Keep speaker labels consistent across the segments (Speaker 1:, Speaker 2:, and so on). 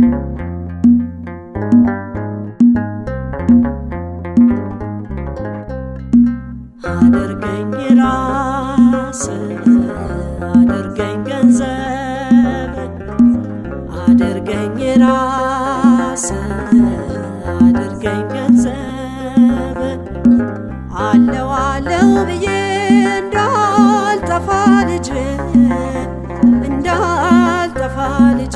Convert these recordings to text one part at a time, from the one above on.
Speaker 1: አድርገኝ ራስ አድርገኝ ገንዘብ አድርገኝ ራስ አድርገኝ ገንዘብ አለው አለው ብዬ እንዳልጠፋ ልጅ እንዳልጠፋ ልጅ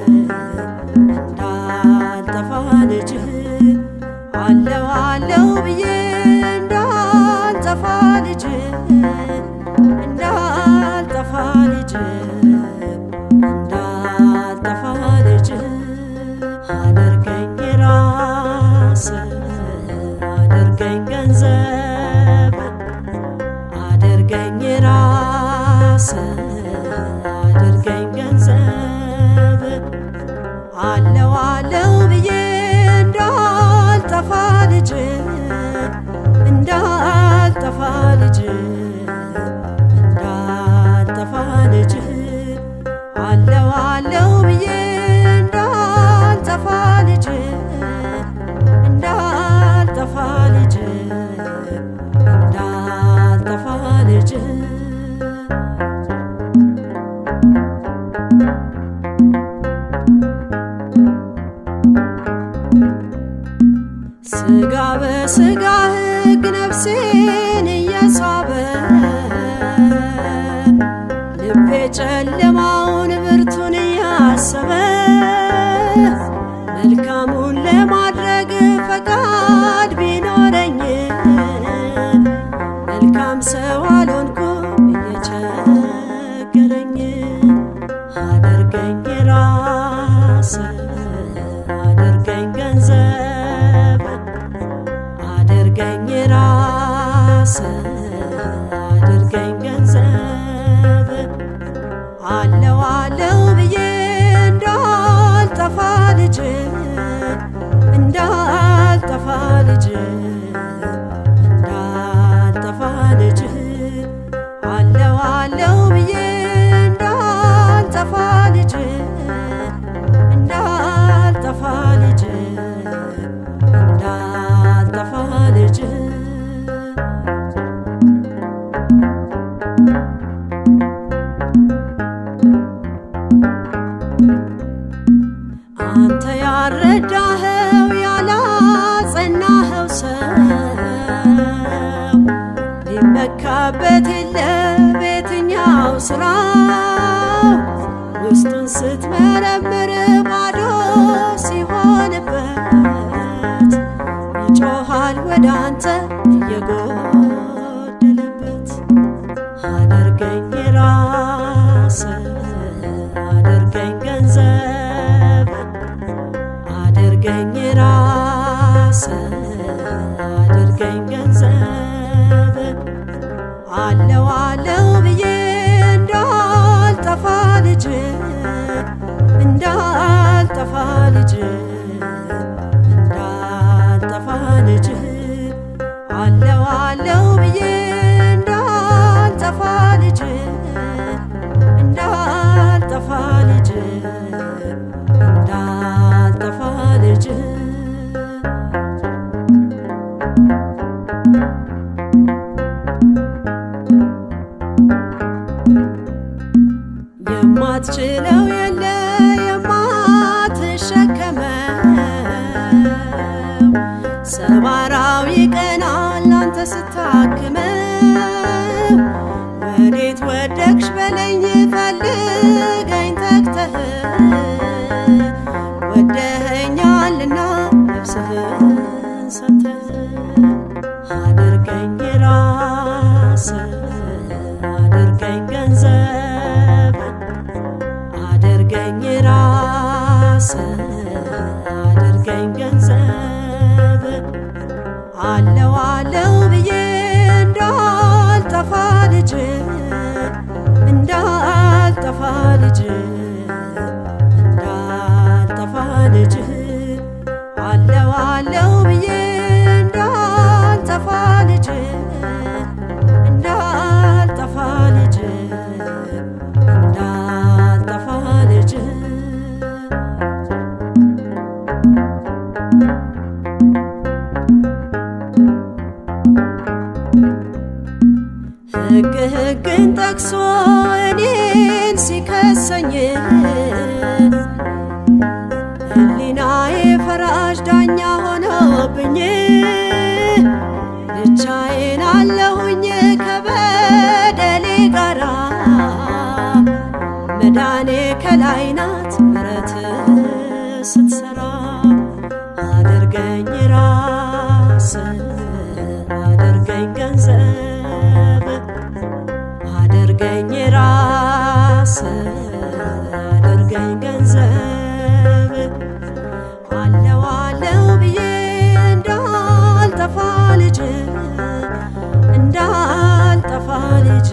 Speaker 1: እንዳልጠፋ ልጅ አለው አለው ብዬ እንዳልጠፋ ልጅ እንዳልጠፋ ልጅ እንዳልጠፋ ልጅ አድርገኝ ራስ አድርገኝ ገንዘብ አድርገኝ ራስ አድርገኝ ገንዘብ አለው አለው ብዬ እንዳልጠፋ ልጅ እንዳልጠፋ ልጅ እንዳልጠፋ ልጅ አለው አለው ብዬ እንዳልጠፋ ልጅ እንዳልጠፋ ልጅ እንዳልጠፋ ልጅ ስጋ በስጋ ሕግ ነፍሴን እየሳበ ልቤ ጨለማውን ብርቱን እያሰበ መልካሙን ለማድረግ ፈቃድ ቢኖረኝ መልካም ሰው አልሆንኩም እየቸገረኝ አድርገኝ ራስ አድርገኝ ገንዘብ አድርገኝ ራስ አድርገኝ ገንዘብ አለው አለው ብዬ እንዳልጠፋ ልጅ እንዳልጠፋ ልጅ እንዳልጠፋ ልጅ አለው አለው ብዬ እንዳልጠፋ ልጅ እንዳልጠፋ ልጅ እንዳልጠፋ ልጅ አንተ ያረዳኸው ያላጸናኸው ሰው ሊመካበት የለ በየትኛው ስራ ውስጡን ስትመረምር ባዶ ሲሆንበት ይጮኻል ወደ አንተ እየጎደለበት አድርገኝ ራስ አድርገኝ ገንዘብ አድርገኝ ራስ አድርገኝ ገንዘብ አለው አለው ብዬ እንዳልጠፋ ልጅ እንዳልጠፋ ልጅ እንዳልጠፋ ልጅ አለው አለው ብዬ እንዳልጠፋ ልጅ እንዳልጠፋ ልጅ እንዳልጠፋ ልጅ የማትችለው የለ የማትሸከመው ሰባራው ይቀናል አንተ ስታክመው ወዴት ወደቅሽ በለኝ ፈልገኝ ተግተህ ወደኸኛልና ነፍስህን ሰተህ አድርገኝ ራስ አድርገኝ ገንዘብ አድርገኝ ራስ አድርገኝ ገንዘብ አለው አለው ብዬ እንዳልጠፋ ልጅ እንዳልጠፋ ልጅ እንዳልጠፋ ልጅ አለው አለው ብዬ እንዳልጠፋ ልጅ እንዳልጠፋ ልጅ እንዳልጠፋ ልጅ ስሜን ጠቅሶ እኔን ሲከሰኝ ሕሊናዬ ፈራጅ ዳኛ ሆኖብኝ ብቻዬን አለሁኝ ከበደሌ ጋራ መዳኔ ከላይ ናት ምረት ስትሰራ አድርገኝ ራስ አድርገኝ ገንዘብ አድርገኝ ራስ አድርገኝ ገንዘብ አለው አለው ብዬ እንዳልጠፋ ልጅ እንዳልጠፋ ልጅ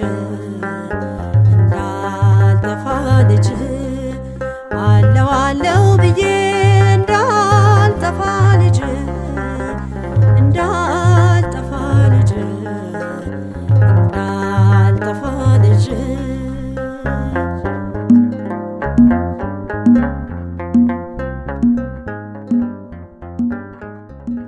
Speaker 1: እንዳልጠፋ ልጅ አለው አለው ብዬ